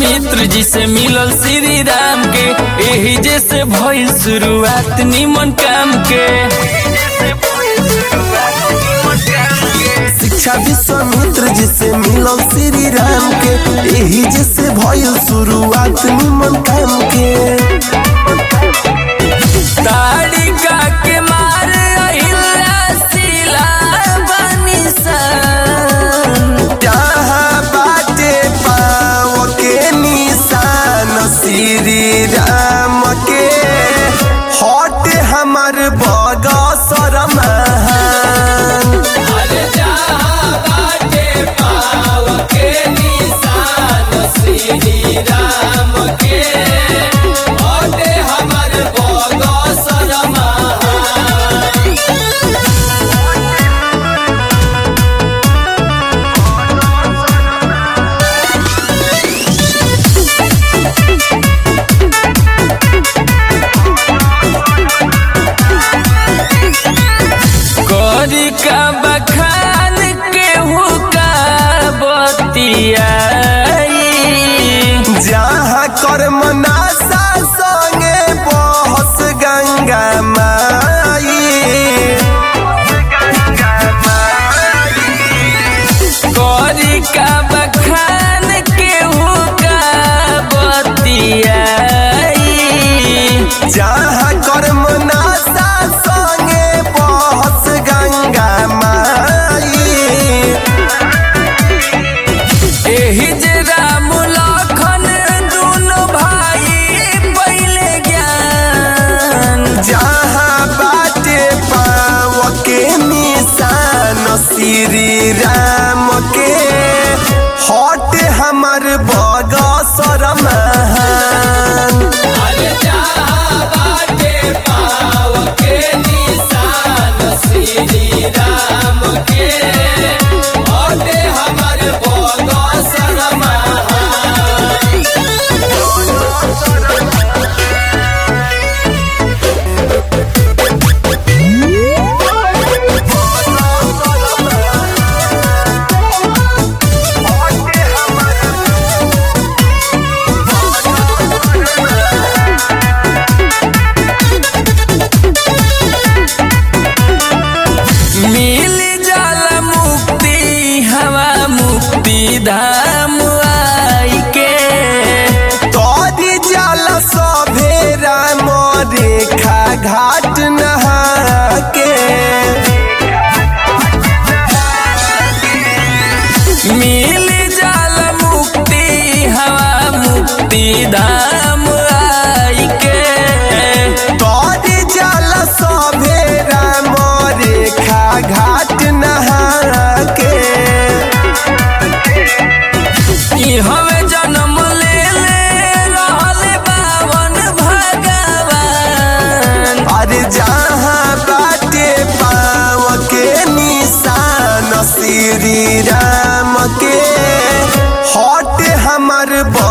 विश्वामित्र जी से मिलल श्री राम के एही जैसे भइल शुरुआत निमन काम के शिक्षा विश्वामित्र जी से मिलल श्री राम के यही जैसे भइल शुरुआत निमन काम के ताड़िका के मार अहिल्या शिला बनी सन जहाँ बाटे पाव के निशान श्री राम के हट हमर बगसर महान अरे जहाँ बाटे पाव के निशान श्री राम के ओटे हमर बगसर महान करी का बखान के हुका बतियाई जहाँ कर्म नाशा संगे बहस गंगा माई करी का बखान के हुका बतियाई जहाँ कर्म नाशा संगे बहस गंगा माई एही जे राम लखन दुनो भाई पहिले ज्ञान जहाँ बाटे पाव के निशान श्री राम के हट हमर बगसर महान अरे जहाँ बाटे पाव के निशान श्री राम के ओटे हमर बगसर महान मिल जाला मुक्ति हवा मुक्ति धाम आई के तोरी जल सभे राम रेखा घाट नहा के मिल जाला मुक्ति हवा मुक्ति धाम आई के तोरी जल सभे राम रेखा घाट नहा के ई हवे जन्म ले ले रहल बावन भगवान अरे जहाँ बाटे पाव के निशान श्री राम के हट हमर